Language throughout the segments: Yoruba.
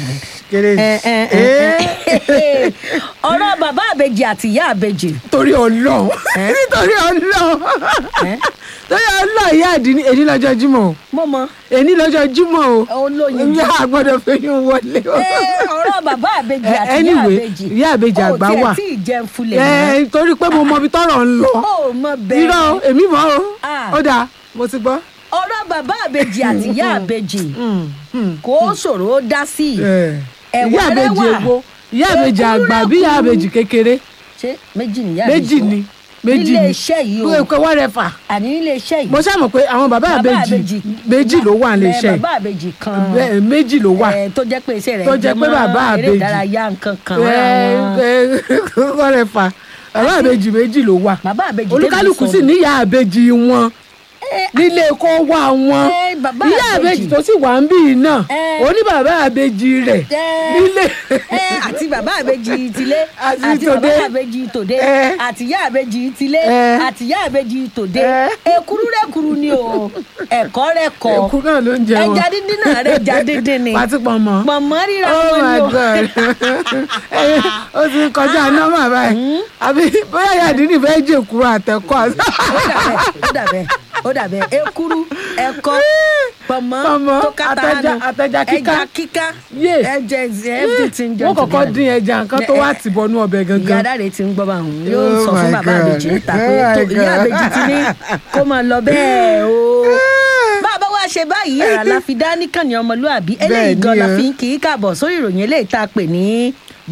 kéré Ẹ, ẹ, ẹ, ẹ. ọ̀rọ̀ bàbá àbèjì àti ìyá àbèjì torí ọlọ́run Ẹ? nítorí ọlọ́run Ẹ? torí ọlọ́run ìyá àdínní èní lọ́jọ́ jímọ̀ o mo mọ èní lọ́jọ́ jímọ̀ o olóyin ìyá àgbọ̀dọ̀ fẹ́yìn wọlé o. Ẹ, ọ̀rọ̀ bàbá àbèjì Ẹ, àti ìyá anyway, àbèjì ìyá àbèjì àgbà wà. ó tiẹ̀ tí ì jẹun fulẹ̀ mọ́ ẹ torí pé mo mọ ibi tọ́rọ̀ ń lọ ó mọ bẹ́ẹ̀ irọ́ o, èmi mọ̀ o Ah. ó dáa mo ti gbọ́. ọ̀rọ̀ bàbá àbèjì àti ìyá àbèjì Mm, mm. kò ṣòro ó dá sí i Eh, Ẹ̀wà ìyá àbèjì rẹwà. ègbó ìyá àbèjì Èkúrú àgbà bí ìyá rẹ̀kúrú. àbèjì kékeré ṣé méjì ni ìyá méjì àbèjì ni méjì nílé ni iṣẹ́ yìí o pé pé wọ́n rẹ̀ fà àní nílé iṣẹ́ yìí mo ṣàmọ̀ pé àwọn bàbá àbèjì méjì ló wà nílé Ẹ, iṣẹ́ bàbá àbèjì kan bẹ́ẹ̀ méjì ló wà ẹ, tó jẹ́ pé iṣẹ́ rẹ̀ Tó jẹ́ pé jẹ mọ́ bàbá eré àbèjì. ìdárayá nǹkan kan Ẹ, àwọn- ẹ, wọ́n rẹ̀ fà bàbá àbèjì méjì ló wà bàbá àbèjì olúkálùkù tẹ́lẹ̀ sì sọnù. níyà àbèjì wọn Ẹ, nílé kó wá wọn Ẹ, bàbá ìyá àbèjì. àbèjì tó sì wà ń bì í náà Ẹ. oní bàbá àbèjì rẹ̀ Ẹ. nílé ẹ, àti bàbá àbèjì tilé Àti àti bàbá tòde. àbèjì tòde Ẹ. àti ìyá àbèjì tilé Ẹ. àti ìyá àbèjì tòde Ẹ. èkúrú rẹ̀kúrú ni o ẹ̀kọ́ rẹ̀ kọ́ èkú náà ló ń jẹ wọn ẹja dídín náà rẹ̀ ẹja dídín ni pàtí pọ̀nmọ́ pọ̀nmọ́ ríra oh wọn my ni o. god Ẹ, ó ti ń kọjá nọ́mà báyìí àbí bóyá yàdínì fẹ́ jèkúrò àtẹ̀kọ́ ó dàbẹ̀ ó dàbẹ̀ ekuru ẹ̀kọ́ pọ̀mọ́ Pọ̀nmọ́, tó kàtà àtẹja- nù àtẹja kíká. ẹja kíká Yé. ẹjẹ everything jọ wọ́n kọ́kọ́ dín ẹja nǹkan tó wá tì bọnú ọbẹ̀ ìyá gangan dáre ti ń gbọ́ bá òun yóò Oh sọ fún my bàbá God. àbèjì ń ta pé Oh my tó ìyá God. àbèjì ti ní kó máa lọ bẹ́ẹ̀ o bàbá wa ṣe báyìí ara la fi dá níkànnì ọmọlúàbí eléyìí Bẹ́ẹ̀ gan ni la o. fi ń kì í kàbọ̀ sórí ìròyìn eléyìí tá a pè ní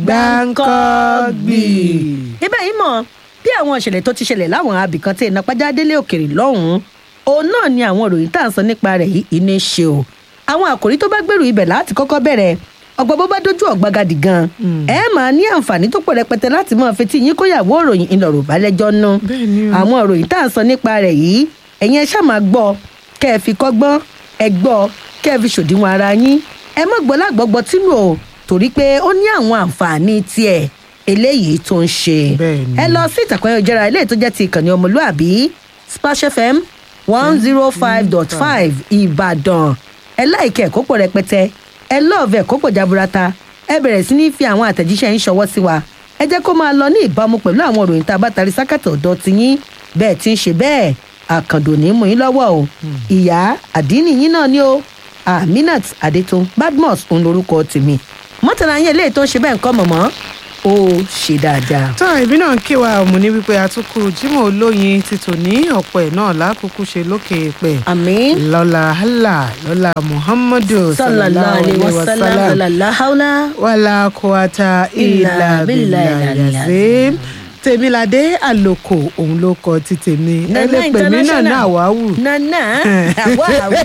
Gbáǹkọ́gbì. ibẹ̀ yìí mọ̀ bí àwọn ìṣẹ̀lẹ̀ tó ti ṣẹlẹ̀ láwọn abìkan tí iná pàjá délé òkèrè lọ́hùn-ún òun náà ni àwọn ìròyìn tá à ń sọ nípa rẹ̀ yìí iná ṣe o àwọn àkòrí tó bá gbèrú ibẹ̀ láti kọ́kọ́ bẹ̀rẹ̀ ọgbọ́n bó bá dojú ọ̀gbagadì gan ẹ máa ní àǹfààní tó pọ̀ rẹpẹtẹ láti máa fetí yín kóyàwó ìròyìn ìlọ̀rọ̀ balẹ̀jọ́ nú Bẹ́ẹ̀ ni o. àwọn ìròyìn tá à ń sọ nípa rẹ̀ yìí ẹ̀yin ẹ ṣáà máa gbọ́ kẹ́ ẹ fi kọ́gbọ́n ẹ gbọ́ kẹ́ ẹ fi ṣòdiwọ̀n ara yín ẹ má gbọ́ lágbọ́gbọ́ tínú o torí pé ó ní àwọn àǹfààní tiẹ̀ eléyìí tó ń ṣe Bẹ́ẹ̀ ni. ẹ lọ sí ìtàkùn ayélujára eléyìí tó jẹ́ ti ìkànnì ọmọlúàbí splash fm one zero five dot five ìbàdàn ẹ láìkẹ́ ẹ̀kọ́ pọ̀ rẹpẹtẹ ẹ lọ́ọ̀fẹ́ ẹ̀kọ́ pọ̀ jaburata ẹ bẹ̀rẹ̀ sí ní fi àwọn àtẹ̀jíṣẹ́ yín ṣọwọ́ sí wa ẹ jẹ́ kó máa lọ ní ìbámu pẹ̀lú àwọn òròyìn tá a bá tarí sákàtà ọ̀dọ́ ti yín bẹ́ẹ̀ ti ń ṣe bẹ́ẹ̀ àkàndò ní mú yín lọ́wọ́ o ìyá àdínì yín náà ni o aminat adetun badmus òun lorúkọ tèmi mọ́tàlá yín eléyìí tó ń ṣe bẹ́ẹ̀ ń kọ́ mọ̀mọ́ ó ṣe dáadáa. tán ìbí náà ń kí wa ọmọ ní wípé àtúkù jimoh olóyin ti tò ní ọ̀pọ̀ ẹ̀ náà lákòókò ṣe lókè pẹ̀ àmín. lọ́la allah lọ́la muhammadu sallallahu alayhi wa sallam la hawla wàlá kọ́ata ìlà bìlà yàzẹ́ tèmiládé àlòkò òun ló kọ ti tèmi ẹ lè pè mí náà náà wàáwù nana àwọ̀ àwù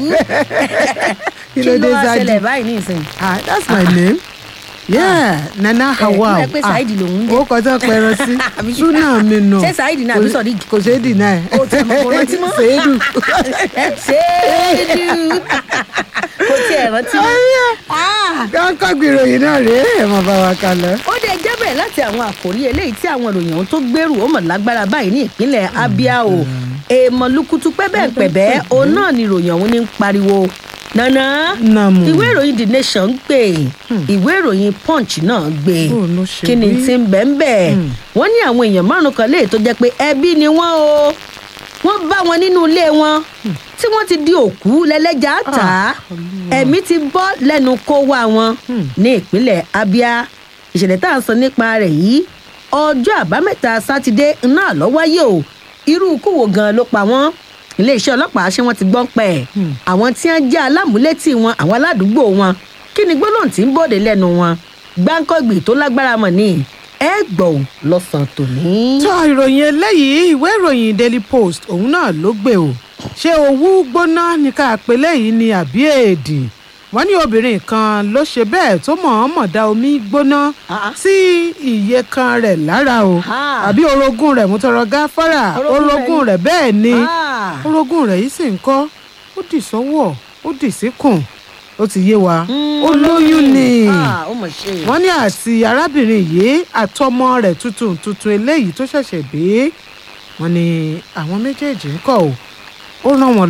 Kí ló dé, wá Zadi? ṣẹlẹ̀ báyìí nísìnyí. ah that's my name yeah nana hawa ẹ pé Saidi lòun ń jẹ́. ó kọjá pẹrọ sí Àbí ṣé- súnà mi nù ṣé Saidi náà àbí Sodiq? kò ṣeé dìnnà ẹ o tẹ mọ kò rántí mọ́. ṣèédù ṣéédù kò tiẹ̀ rántí mọ́. Ah. kọ́ńkọ́ gbìròyìn náà rèé ẹ̀ mọ̀ bá wa kalẹ̀. ó dé jẹ́ bẹ̀rẹ̀ láti àwọn àkòrí eléyìí tí àwọn ìròyìn ohun tó gbèrú ó mọ̀ lágbára báyìí ní ìpínlẹ̀ Abia o èèmọ̀ lukutu pẹ́bẹ́pẹ́bẹ́ òun náà ni ìròyìn ọ̀hún ní ń pariwo nana Nàmú. ìwé ìròyìn The Nation gbé ìwé ìròyìn Punch náà gbé Bó ló ṣe kí ni wí? ti ń bẹ̀ ń bẹ̀ wọ́n ní àwọn èèyàn márùn kan léè tó jẹ́ pé ẹbí ni wọ́n o wọ́n bá wọn nínú ilé wọn tí wọ́n ti di òkú lẹ́lẹ́jà tà á ẹ̀mí ti bọ́ lẹ́nu kó wá wọn ní ìpínlẹ̀ Abia ìṣẹ̀lẹ̀ tá à ń sọ nípa rẹ̀ yìí ọjọ́ àbámẹ́ta sátidé náà ló wáyé o irú ikú wo gan ló pa wọ́n iléeṣẹ́ ọlọ́pàá ṣé wọ́n ti gbọ́n pẹ́ àwọn tí wọ́n jẹ́ alámúlétì wọn àwọn aládùúgbò wọn kí ni gbólóhùn tí ń bòde lẹ́nu wọn gbáǹkọ́gbì tó lágbára mọ̀ ní ẹ gbọ́ ò lọ́sàn-án tòní. tó ìròyìn eléyìí ìwé ìròyìn daily post òun náà ló gbé o ṣé owú gbóná ní ká pé léyìí ni àbí èdè wọ́n ní obìnrin kan ló ṣe bẹ́ẹ̀ tó mọ̀ọ́mọ̀ da omi gbóná Ah. sí iye kan rẹ̀ lára o Ah. àbí orogún rẹ̀ mú tọrọ gáfárà Orogún rẹ̀ orogún ni- rẹ̀ bẹ́ẹ̀ ni Ah. orogún rẹ̀ yìí sì ń kọ́ ó dì sọ́wọ́ ó dì síkùn ó ti yé wa Mm, ó lóyún ni Ah, ó mọ̀ ṣe. wọ́n ní àti arábìnrin yìí àtọmọ rẹ̀ tuntun tuntun eléyìí tó ṣẹ̀ṣẹ̀ bí wọ́n ní àwọn méjèèjì ń kọ̀ ọ́ ó rán wọn lọ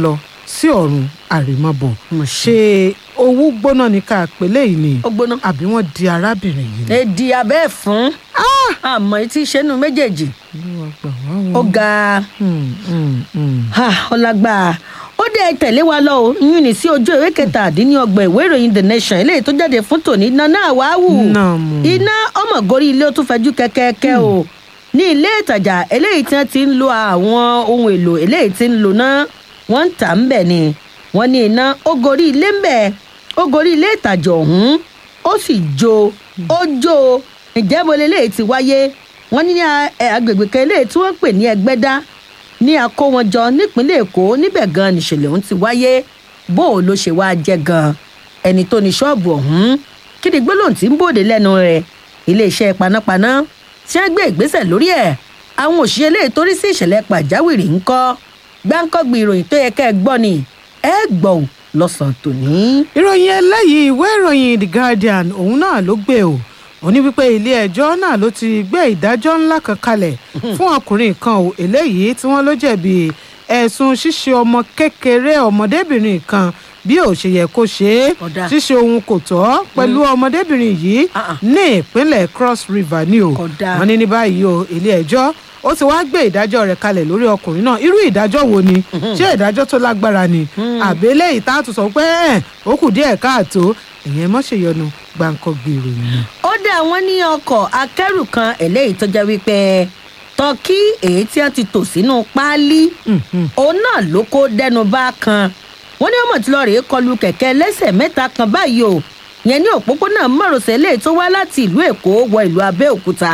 sí ọ̀run àrèmabọ̀ Mo ṣe owó gbóná ní ká pélé yìí ni ó gbóná. àbí wọ́n di arábìnrin yìí ni. èdè abẹ́ fún àmọ́ etí ìṣẹ́nu méjèèjì Olúwa gbà wá ó o. ga Hmm, hmm, hmm. ọlágbà ó dé tẹ̀lé wa lọ o yún ní sí ojú ìwé kẹtàdínlọ́gbọ̀n ìwé ìròyìn the nation eléyìí tó jáde fún tòní nana àwáwù Náà mú. iná ọmọ gorí ilé ó tún fẹjú kẹkẹkẹ o ní ilé ìtajà eléyìí tí wọ́n ti ń lo àwọn ohun èlò eléyìí tí ń lò náà wọ́n ń tà ń bẹ̀ ni wọ́n ní iná ó gorí ilé ń bẹ̀ ó gorí ilé ìtajà ọ̀hún ó sì jó ó jó ìjẹ́bọ eléyìí ti wáyé wọ́n ní ní a- ẹ, agbègbè kan eléyìí tí wọ́n pè ní ẹgbẹ́dá ní akówọnjọ nípínlẹ̀ èkó níbẹ̀ gan nìṣẹ̀lẹ̀ ọ̀hún ti wáyé bó o ló ṣe wá jẹ́ gan ẹni tó ní ṣọ́ọ̀bù ọ̀hún kí ni gbólóhùn tí ń bòde lẹ́nu rẹ̀ iléeṣẹ́ panápaná tí wọ́n gbé ìgbésẹ̀ lórí ẹ̀ àwọn òṣìṣẹ́ ilé ìtorí sí ìṣẹ̀lẹ̀ pàjáwìrì ń kọ́ gbáǹkọ́gbì ìròyìn tó yẹ kẹ́ ẹ gbọ́ ni ẹ gbọ́ ò lọ́sàn-án tòní. ìròyìn eléyìí ìwé ìròyìn the guardian òun náà ló gbé o ó ní wípé ilé ẹjọ́ náà ló ti gbé ìdájọ́ ńlá kan kalẹ̀ fún ọkùnrin kan o eléyìí tí wọ́n ló jẹ̀bi ẹ̀sùn ṣíṣe ọmọ kékeré ọmọdébìnrin kan bí ò ṣe yẹ kó ṣe é Kódà. ṣíṣe ohun kò tọ́ pẹ̀lú ọmọdébìnrin yìí Ah, ah. ní ìpínlẹ̀ cross river ni o Kódà. wọ́n ní ní báyìí o ilé ẹjọ́ ó ti wá gbé ìdájọ́ rẹ̀ kalẹ̀ lórí ọkùnrin náà irú ìdájọ́ wo ni ṣé ìdájọ́ tó lágbára ni àbí eléyìí tá a tún sọ pé ẹ̀ ó kù díẹ̀ káàtó ìyẹn mọ́ ṣèyọnu gbàǹkọ́gbì ìròyìn ni. ó dá wọn ní ọkọ̀ akẹ́rù kan eléyìí tó jẹ́ wípé tọ́kí èyí tí wọ́n ti tò sínú páálí òun náà ló kó dẹnu bá kan wọ́n ní ọmọ tí lọ́ọ́ rèé kọlu kẹ̀kẹ́ lẹ́sẹ̀ mẹ́ta kan báyìí o yẹn ní òpópónà márosẹ̀ eléyìí tó wá láti ìlú èkó wọ ìlú abẹ́òkúta.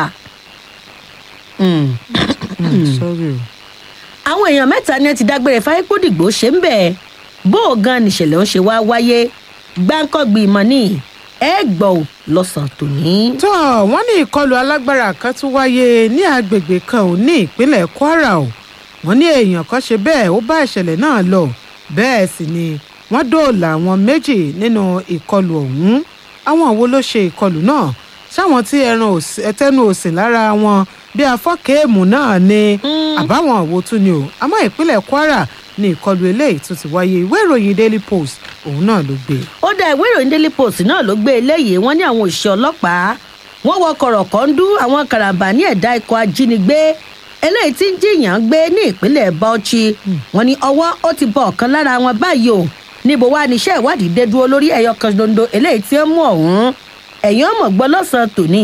Mm. sorry o. àwọn èèyàn mẹ́ta ni ẹ ti dágbére fáyépódìgbò ṣe ń bẹ̀ bó o gan nìṣẹ̀lẹ̀ ń ṣe wá wáyé gbáǹkọ́gbì ìmọ̀ ní ẹ gbọ́ ò lọ́sàn-án tòní. tó wọ́n ní ìkọlù alágbára kan tún wáyé ní agbègbè kan ò ní ìpínlẹ̀ kwara o wọ́n ní èèyàn kan ṣe bẹ́ẹ̀ ó bá ìṣẹ̀lẹ̀ náà lọ bẹ́ẹ̀ sì ni wọ́n dóòlà àwọn méjì nínú ìkọlù ọ̀hún àwọn wo ló ṣe ìkọlù náà sáwọn tí ẹran òsì- ẹtẹnu òsìn lára wọn bí afọ́kẹ́ẹ̀mù náà ni àbáwọn àwo tún ni o àmọ́ ìpínlẹ̀ kwara ní ìkọlù eléyìí tó ti wáyé ìwé ìròyìn daily post òun náà ló gbé e. ó dá ìwé ìròyìn daily post náà ló gbé eléyìí wọn ní àwọn òṣìṣẹ́ ọlọ́pàá wọ́n wọ kọ̀rọ̀kọ́ndú àwọn karambà ní ẹ̀dá ikọ̀ ajínigbé eléyìí tí ń jiyàn gbé ní ìpínlẹ̀ bauchi wọ́n ní ọwọ́ ó ti bọ ọ̀kan lára wọn báyìí o níbo wá níṣẹ́ ìwádìí dé dúró lórí ẹ̀yọ kan dondo eléyìí tí ó mú ọ̀hún ẹ̀yìn ọmọ gbọ́ lọ́sàn-án tòní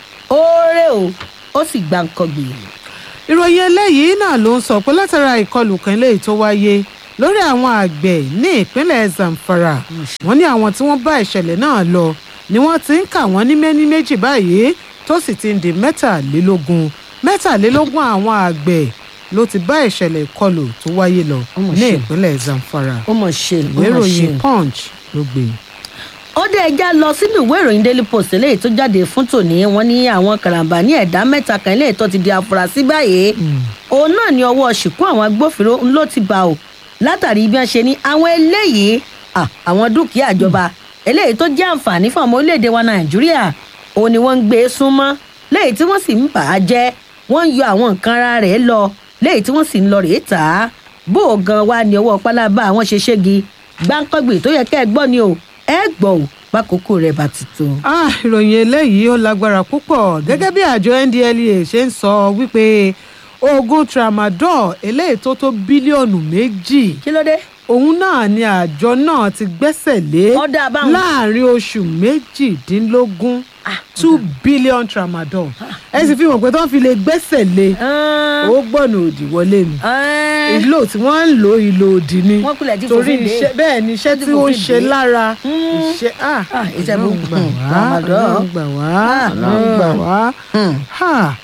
oore o ó sì gbà ń kọgbì. ìròyìn eléyìí náà ló ń sọ pé látara ìkọlù kan eléyìí tó wáyé lórí àwọn àgbẹ̀ ní ìpínlẹ̀ zamfara wọ́n ní àwọn tí wọ́n bá ìṣẹ̀lẹ̀ náà lọ ni wọ́n ti ń kà wọ́n ní méní méjì báyìí tó sì ti ń di mẹ́tàlélógún mẹ́tàlélógún àwọn àgbẹ̀ ló ti bá ìṣẹ̀lẹ̀ ìkọlù tó wáyé lọ Ó mà ní ṣe. ìpínlẹ̀ zamfara ó mọ̀ ṣe ó ìwé mọ̀ ṣe. ìròyìn punch ló gbé e. ó dé ẹja lọ sínú ìwé ìròyìn daily post eléyìí tó jáde fún tòní wọn ní àwọn karambà ní ẹ̀dá mẹ́ta kan eléyìí tó ti di afurasí báyìí òun náà ní ọwọ́ ṣìkú àwọn agbófinró ń ló ti bá o látàrí bí wọ́n ṣe ní àwọn eléyìí à, àwọn dúkìá ìjọba eléyìí tó jẹ́ àǹfààní fún ọmọ orílẹ̀-èdè wa nàìjíríà òun ni wọ́n ń gbé e súnmọ́ léyìí tí wọ́n sì ń bà á jẹ́ wọ́n ń yọ àwọn nǹkan ara rẹ̀ lọ léyìí tí wọ́n sì ń lọ rèé tà á bó o gan wa ní ọwọ́ pálábá àwọn ṣe ṣégi gbáǹkọ́gbì tó yẹ kẹ́ ẹ gbọ́ ni o ẹ gbọ́ ò pákókó rẹ̀ bá ti tó. Ah, ìròyìn eléyìí ó lágbára púpọ̀ gẹ́gẹ́ bí àjọ ndlea ṣe ń sọ wípé oògùn tramadol eléyìí tó tó bílíọ̀nù méjì kí ló dé. òun náà ni àjọ náà ti gbẹ́sẹ̀ lé Ọ̀dà báwọn. láàrin oṣù méjìdínlógún two billion tramadol ẹ sì fi hàn pé tó ń fi lè gbẹ́sẹ̀ lé ó gbọ́nà òdì wọlé mi ìlò tí wọ́n ń lo ìlò òdì ni Wọ́n kulẹ̀ ti torí fòfin dè é. iṣẹ́ bẹ́ẹ̀ ni iṣẹ́ Wọ́n ti tí ó ń fòfin ṣe dè é. lára Mm. iṣẹ́ ah Ah, iṣẹ́ Ọlọ́run burúkú. gbà wá Tramadol. Ọlọ́run gbà wá Ah, Ọlọ́run gbà wá Ha.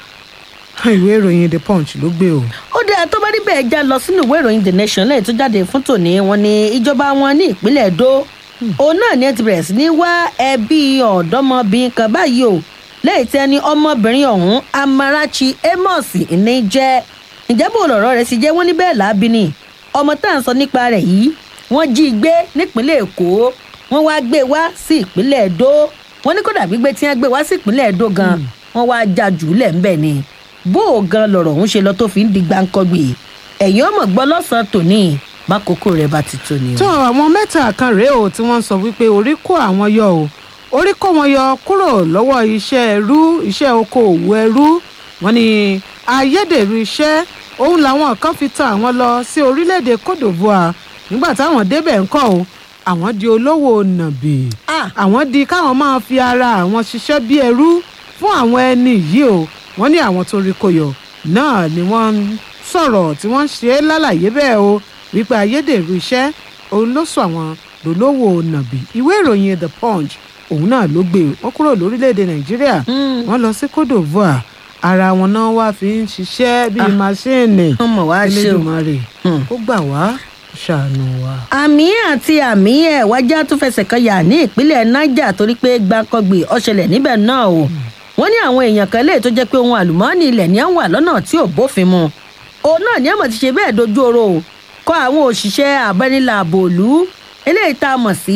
ìwé ìròyìn the punch ló gbé o. ó dé tó bá níbẹ̀ já lọ sínú ìwé ìròyìn the nation lẹ́yìn tó jáde fún tòní wọn ni ìjọba wọn ní ìpínlẹ̀ èdò òun náà ni ẹ ti bẹ̀rẹ̀ sí ní wá ẹbí ọ̀dọ́mọbìnrin kan báyìí o lẹ́yìn tí ẹni ọmọbìnrin ọ̀hún amarachi amos ní jẹ́ ǹjẹ́ bó lọ̀rọ̀ rẹ̀ sì jẹ́ wọ́n ní bẹ́ẹ̀ láabi ni ọmọ tá à ń sọ nípa rẹ̀ yìí wọ́n jí i gbé nípínlẹ̀ èkó wọ́n wá gbé e wá sí ìpínlẹ̀ èdò wọ́n ní kódà gbígbé tí wọ́n gbé wá sí ìpínlẹ̀ èdò gan wọ́n wá já jù ú lẹ̀ ńbẹ̀ ni bó o gan lọ̀rọ̀ òun ṣe lọ tó fi ń di gbáǹkọ́gbì ẹ̀yìn ọmọ gbọ́ lọ́sàn-án tòní bákòókò rẹ̀ bá ti tó ni o. tó àwọn mẹ́ta kan rèé o tí wọ́n sọ wípé orí kó àwọn yọ o orí kó wọn yọ kúrò lọ́wọ́ iṣẹ́ ẹrú iṣẹ́ okòòwò ẹrú wọn ni ayédèrú iṣẹ́ òun làwọn kan fi tan àwọn lọ sí orílẹ̀-èdè Côte d'Ivoire nígbà táwọn débẹ̀ ńkọ́ o àwọn di olówó nàbì Ah. àwọn di káwọn máa fi ara àwọn ṣiṣẹ́ bí ẹrú fún àwọn ẹni yìí o wọ́n ní àwọn tó rí kó yọ náà ni wọ́n ń sọ̀rọ̀ tí wọ́n ń ṣe é lálàyé bẹ́ẹ̀ o wípé ayédèrú iṣẹ́ òun ló sọ àwọn lólówó nàbì ìwé ìròyìn the punch òun náà ló gbé wọn kúrò lórílẹ̀‐èdè nàìjíríà Mm. wọ́n lọ sí cote divoire ara wọn náà wá fi ń ṣiṣẹ́ bíi Ah. máṣíìnì wọ́n mọ̀ wá ṣe o. Elédùmarè Hmm. ó gbà wá ṣàánú wa. àmì àti àmì ẹ̀ wájà tó fẹsẹ̀ kan yà ní ìpínlẹ̀ niger torí pé gbàǹkangbè ọ̀ṣẹlẹ̀ níbẹ̀ náà o wọ́n ní àwọn èèyàn kan lè tó jẹ́ pé ohun àlùmọ́ọ́nì ilẹ̀ ní à ń wà lọ́nà tí ò bófin mu òun náà ní àmọ̀ ti ṣe bẹ́ẹ̀ dojú oró o kọ́ àwọn òṣìṣẹ́ abẹ́nilàbò òlú eléyìí tá a mọ̀ sí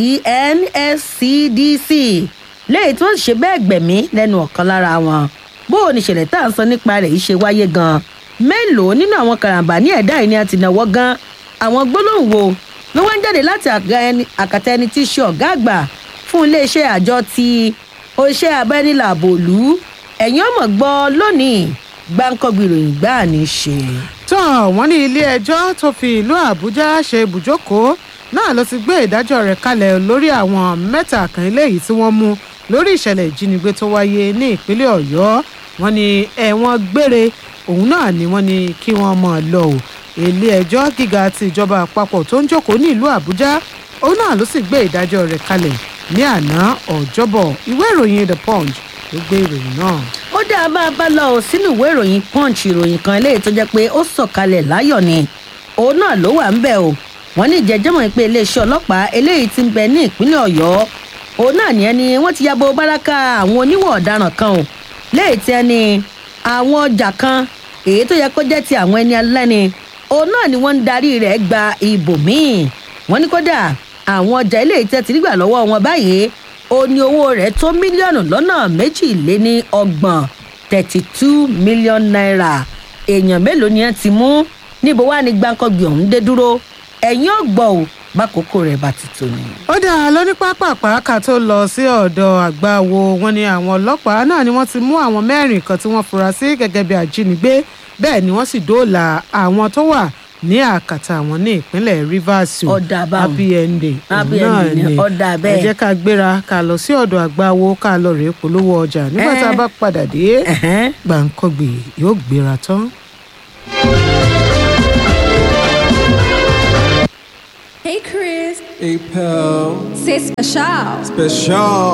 nscdc léyìí tí wọ́n ṣe bẹ́ẹ̀ gbẹ̀mí lẹ́nu ọ̀kan lára wọn bó o ní ìṣẹ̀lẹ̀ tá à ń sọ nípa rẹ̀ yìí ṣe wáyé gan-an mélòó nínú àwọn karambà ní ẹ̀dá yìí ni a ti náwó gan àwọn gbólóhùn wo ló wá ń jáde láti àga ẹni- àkàtà ẹni tí í ṣe ọ̀gá àgbà fún iléeṣẹ́ àjọ ti oṣẹ́ abẹ́nilàbò òlú ẹ̀yin ọmọ gbọ́ lónìí gbáǹkọ́gbì ìròyìn gbáà ní í ṣe. tó wọ́n ní ilé ẹjọ́ tó fi ìlú àbújá ṣe ibùjókòó náà ló ti gbé ìdájọ́ rẹ̀ kalẹ̀ lórí àwọn mẹ́ta kan eléyìí tí wọ́n mú lórí ìṣẹ̀lẹ̀ ìjínigbé tó wáyé ní ìpínlẹ̀ ọ̀yọ́ wọ́n ní ẹ̀wọ̀n gbére òun náà ni wọ́n ní kí wọ́n mọ̀ lọ o ilé ẹjọ́ gíga ti ìjọba àpapọ̀ tó ń jókòó ní ìlú àbújá òun náà ló sì gbé ìdájọ́ rẹ̀ kalẹ̀ ní àná ọjọ́bọ̀ ìwé ìròyìn the punch ló gbé ìròyìn náà. ó dá bá a bá lọ ò sínú ìwé ìròyìn punch ìròyìn kan eléyìí tó jẹ́ pé ó sọ̀kalẹ̀ láyọ̀ ni òun náà ló wà ń bẹ̀ o wọ́n ní ìjẹ́jẹ́mọ̀ pé iléeṣẹ́ ọlọ́pàá eléyìí ti ń bẹ ní ìpínlẹ̀ ọ̀yọ́ òun náà ní ẹni wọ́n ti yabo báràkà àwọn oníwọ̀ ọ̀daràn kan o léyìí tí ẹni àwọn ọjà kan èyí tó yẹ kó jẹ́ ti àwọn ẹni alẹ́ni òun náà ni wọ́n ń darí rẹ̀ gba ibòmíì wọ́n ní kódà àwọn ọjà eléyìí tẹ́ ti rí gbà lọ́wọ́ wọn báyìí ó ní owó rẹ̀ tó mílíọ̀nù lọ́nà méjìléní ọgbọ̀n thirty two million naira èèyàn mélòó ni ẹ ti mú níbo wá ní gbàǹkangbì ọ̀hún dé dúró ẹ̀yìn ọ̀gbọ̀n ò bákòókò rẹ̀ bá ti tó ni. ó dáa lóní pápápá ká tó lọ sí ọ̀dọ̀ àgbáwo wọn ni àwọn ọlọ́pàá náà ni wọ́n ti mú àwọn mẹ́rin kan tí wọ́n fura sí gẹ́gẹ́ bí ajínigbé bẹ́ẹ̀ ni wọ́n sì dóòlà àwọn tó wà ní àkàtà àwọn ní ìpínlẹ̀ rivers o. Ọ̀dà báwọn. happy ending Happy òun náà ending ni, ni. ọ̀dà bẹ́ẹ̀. ẹ jẹ́ ká gbéra ká lọ sí ọ̀dọ̀ àgbáwo ká lọ rèé polówó ọjà nígbà tá a Eh. bá padà dé Ẹ̀hẹ́n. gbàǹkangbè yóò gbéra tán. Hey, Chris. Hey, pal. C'est spécial. Special.